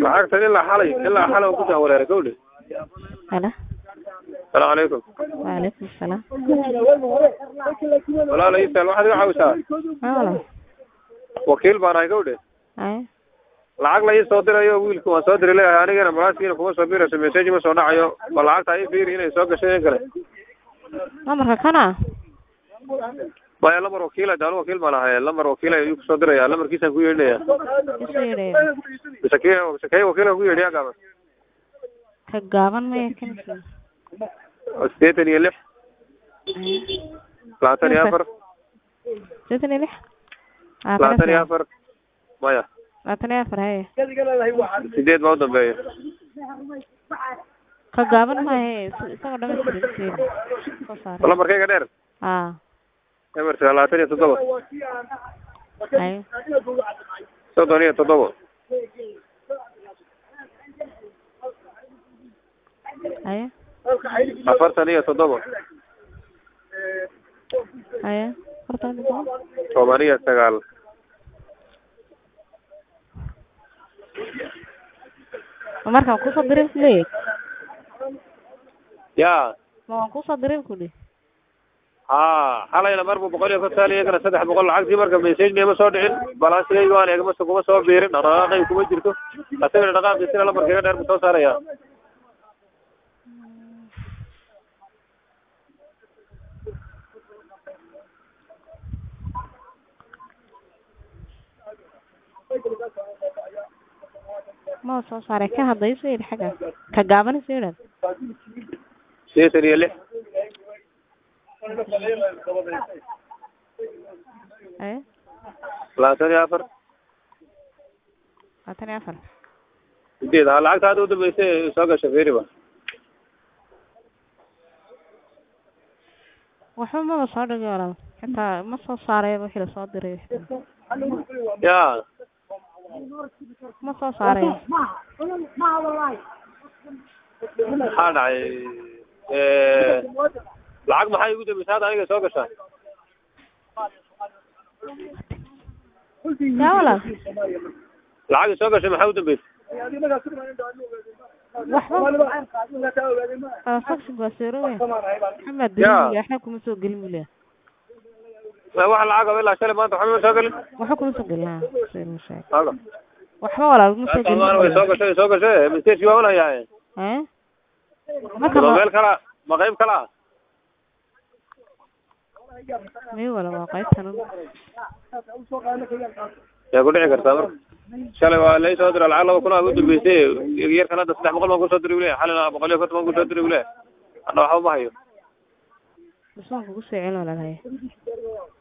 lacagtan ilaa xalay ilaa xalay waan ku jahwareeray gawdhe halo salaamu calaykum waalaikum salaam walaala isaal waxaad iga caawisaa haa walaal wakiil baan ahay gawdhe haye lacag la ii soo dirayo wiilka waan soo diri leeyahay anigana malaaskiina kuma soo birayso message ma soo dhacayo ma lacagta ii fiiri inay soo gashay in kale lambarka kana maya lambar wakiila daal wakiil baan ahay lambar wakiila ayuu kusoo diraya lambarkiisaan ku yeedhinaya isu yeedhayo mise kii mise kay wakiila ku yeedhiyaa gaaban ka gaaban maya kanki sideetan iyo lix labaatan iyo afar sideetan iyo lix labaatan iyo afar maya labaatan iyo afar haye sideed baa u dambeeya ka gaaban maahe is- isagoo dhamaystiran soo saaray lambarkayga dheer haa emersa labaatan iyo toddoba haye soddon iyo toddoba haye afartan iyo toddoba haye afartan iyo toddoba toban iyo sagaal ma markaan kusoo dirin kuleeyahay ya ma waan kusoo dirin kuli ha xalayna marbu boqol iyo konton iyagana saddex boqol lacagtii marka message ma soo dhicin balansigayga waan eegma kuma soo biirin dhaqdhaqaaqay kuma jirto asagana dhaqaaqiisina lambarkayga dheer buu soo saaraya ma soo saaray ka hadda isoo yidhi xagga ka gaaban isoo yidhaad sideetan iyo lix haye labaatan iyo afar labaatan iyo afar sideed ha lacagta hadda udambeysay soo gasha fiiriba waxba maba soo dhigay walaal xitaa ma soo saarayba wixii lasoo diray xitaa ya ma soo saaray maxaa dhacay lacag maxay igu dambeysay hadda aniga soo gashaa yaa walaal lacag soo gashay maxaa u dambeysay waxba transaction waa seero weyn maxamed Ya. daliil waxba kuma soo gelin buu leeyahay wax lacag ilaa shalay maanta waxba ma soo gelin waxba kuma soo gelin ha sida uu sheegay haga waxba walaal kuma soo gelin way soo gashay way soo gashay message waa unhayaa eh marka ma ma meel kala ma qayb kala ah mii wala waa qaybtan yaa ku dhici kartaa marka shalay waa lai soo dira lacag laba kun aa u dambeysay yarkan hadda saddex boqol baan kusoo diri ule xalina boqol iyo konton baan kusoo diri ule hadda waxba ma hayo bismaan kugu soo celin walaal haye